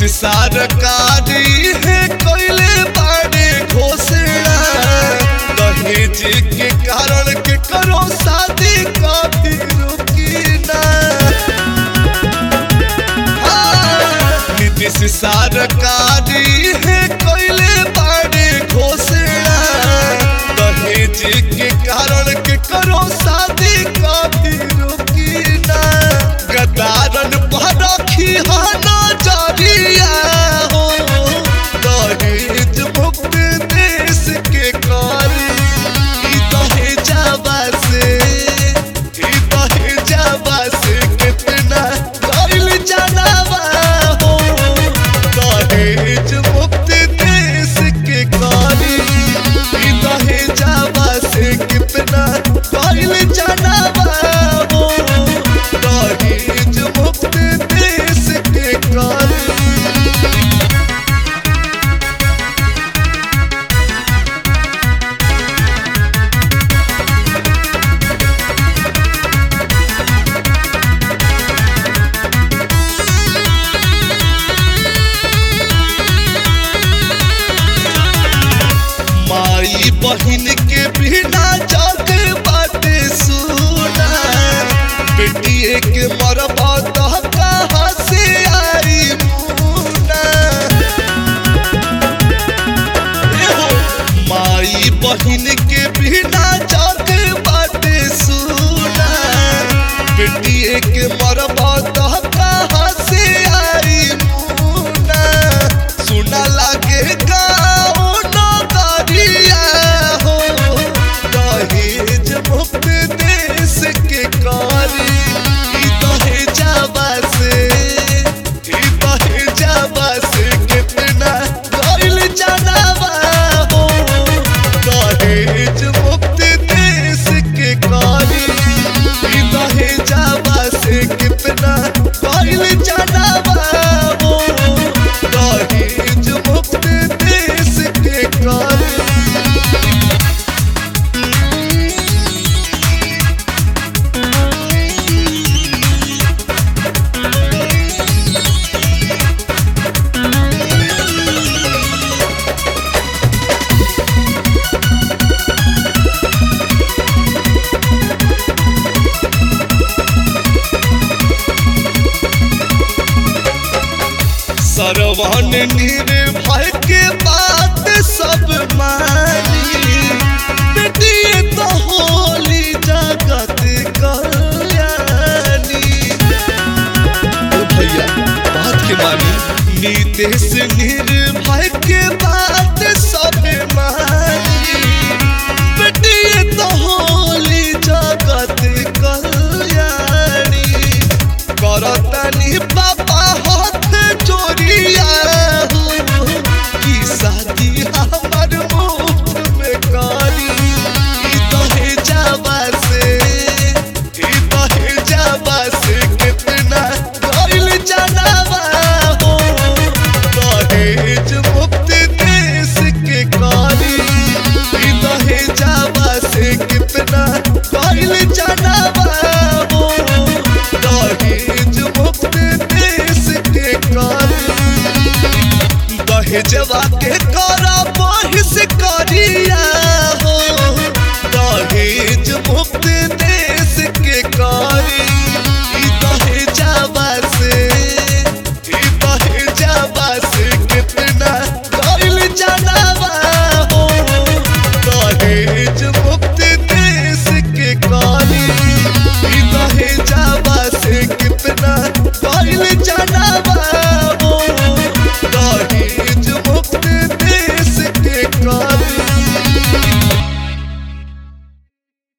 सरकारी है कोयले बाड़े घोषणा दहेज के कारण के करो शादी कभी रुकी ना हाँ, नीतीश सरकारी है कोयले बाड़े घोषणा दहेज के कारण के करो शादी कभी रुकी ना गदारन पर रखी हो नजरिया हो दहेज मुक्त देश के करी ई दहेजवा से ई दहेजवा से कितना गइल जानवा हो दहेज मुक्त देश के करी ई दहेजवा से कितना गइल जानवा हो दहेज मुक्त देश के करी माई बहिन के बिना जग बाटे सुना बेटिए के मरबा तह कहाँ से आई मुना एहो, माई बहिन के बिना जग बाटे सुना बेटिए के मरबा तह कहाँ से आई मुना सुना लागे गाँव नगरिया हो दहेज मुक्त देश के कारी ई दहेजवा से ई दहेजवा से कितना गइल जानवा हो दहेज मुक्त देश के कारी ई दहेजवा से कितना गइल जानवा हो दहेज मुक्त देश के कारी सरवन निर्भय के बात सब मानी बेटी तो होली जगत कल्याणी ओ भैया बात के मानी नीतीश निर्भय के बात सब मानी बेटी तो होली जगत कल्याणी करतनी पापा हाथ जोड़िया हो कि शादी हमर मुफ्त में करी ई दहेजवा से ई दहेजवा से कितना गइल जानवा हो दहेज मुक्त देश के करी ई दहेजवा से कितना गइल जानवा हो दहेज मुक्त देश के करी दहेज